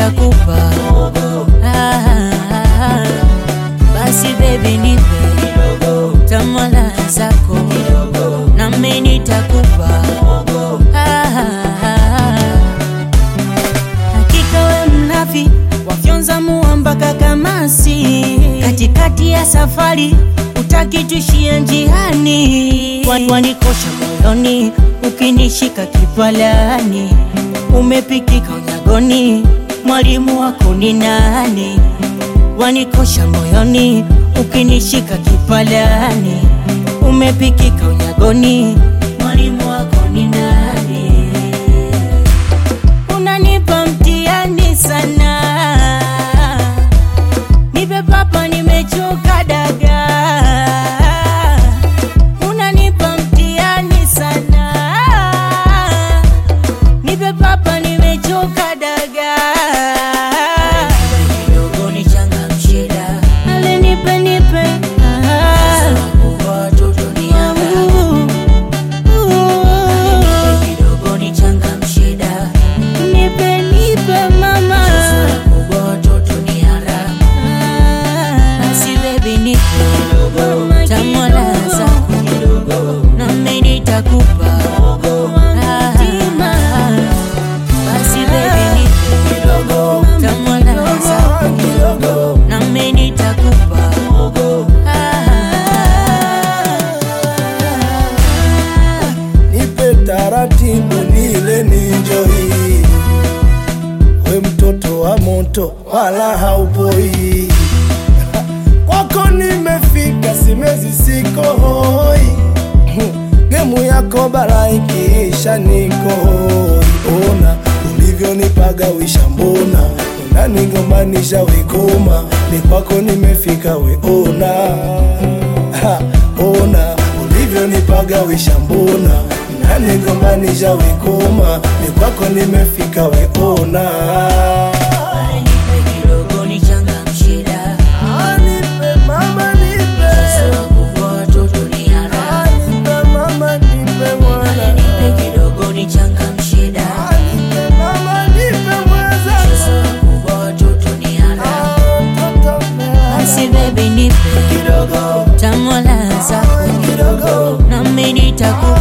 nitakupa ah, basi baby nipe tamala zako nami nitakupa ah, hakika we mnafi wafyonza mua mpaka kamasi katikati ya safari utaki tushie njiani Wa- wanikosha moyoni ukinishika kipalani umepikika unyagoni mwalimu wako ni nani wanikosha moyoni ukinishika kipalani umepikika unyagoni mwalimu wako ni nani unanipa mtihani sana nipe papa nimechoka daga unanipa mtihani sana nipe papa nimechoka daga kidogo nichangamshe da ale nipe nipe ah. watoto ni kidogo nichangamshe da nipe nipe mama kubwa watoto ni haramu basi bebi nipe tamwala zako nami nitakupa Ah, basi bebi nipe tamwala zako nami nitakupa Ah, nipe taratibu nile ninjoi, we mtoto wa moto wala haupoi, kwako nimefika, simezi siko hoi, gemu yako bara ikiisha niko hoi, ona ulivyonipagawisha, mbona unanigombanisha wekoma, ni kwako nimefika, we ona ha, ona ulivyonipagawisha mbona nanigombanisha wekoma ni kwako nimefika weona nipe kidogo nichangamshe da nipe mama nipe wakubwa watoto ni haramu nipe mama nipe mwana nipe kidogo nichangamshe da nipe mama nipe mwaza wakubwa watoto ni haramu basi bebi nipe kidogo tamwala zako kidogo nami nitakupa